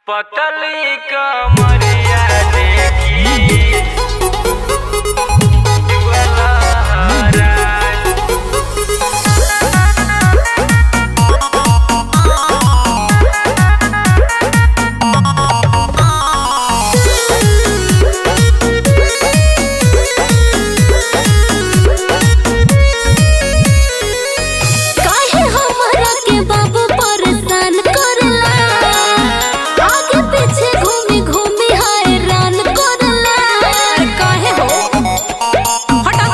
पतली कमरिया देखी जुअला हराय काहे हमरा के बाबू परेशान करला आगे पीछे घूमी घूमी हैरान करला काहे हो हटा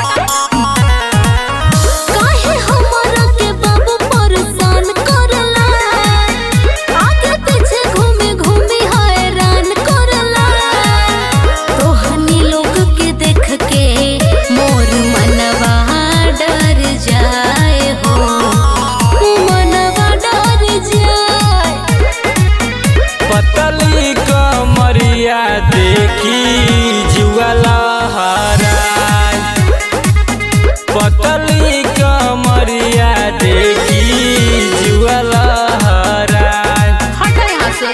काहे हमरा के बाबू परेशान करला आगे पीछे घूमी घूमी हैरान करला तोहनी लोग के देख के मोर मनवा डर जाए हो मनवा डर जाए पतली कमरिया देखी जुअला हराय पतली कमरिया देखी जुअला हराय हटा यहाँ से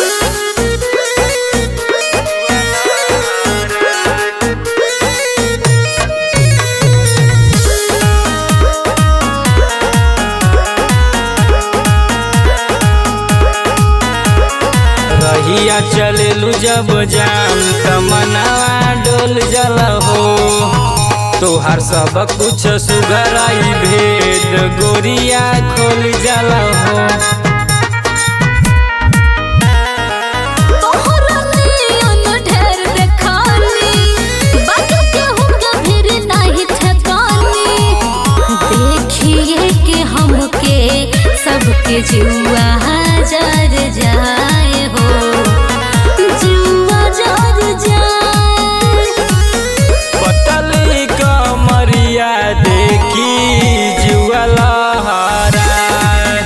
रहिया चलेलू जब जाम तमनावा डोल जल हो तोहार सब कुछ सुघराई भेद गोरिया खोल जल हो तोहरा नियन ढेर देखानी बाकी केहू के फिर नाही ठकानी देखिए के हमके सबके जुआ जर जाए हो जुआ जर जाए पतली कमरिया देखी जुअला हराय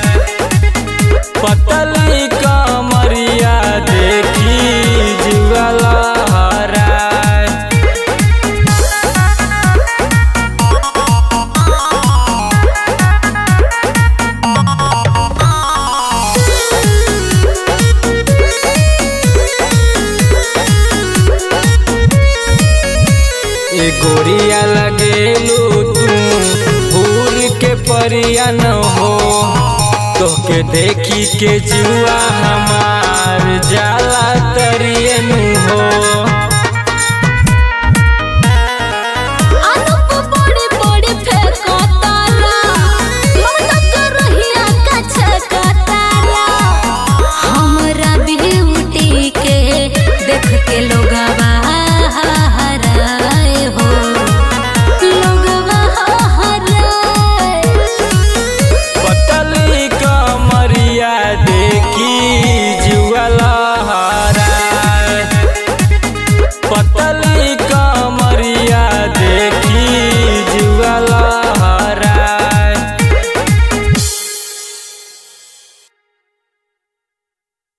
पतली कमरिया देखी जुअला हराय ए गोरिया लगेलू तू भूर के परिया न हो तोके देखी के जुआ हमार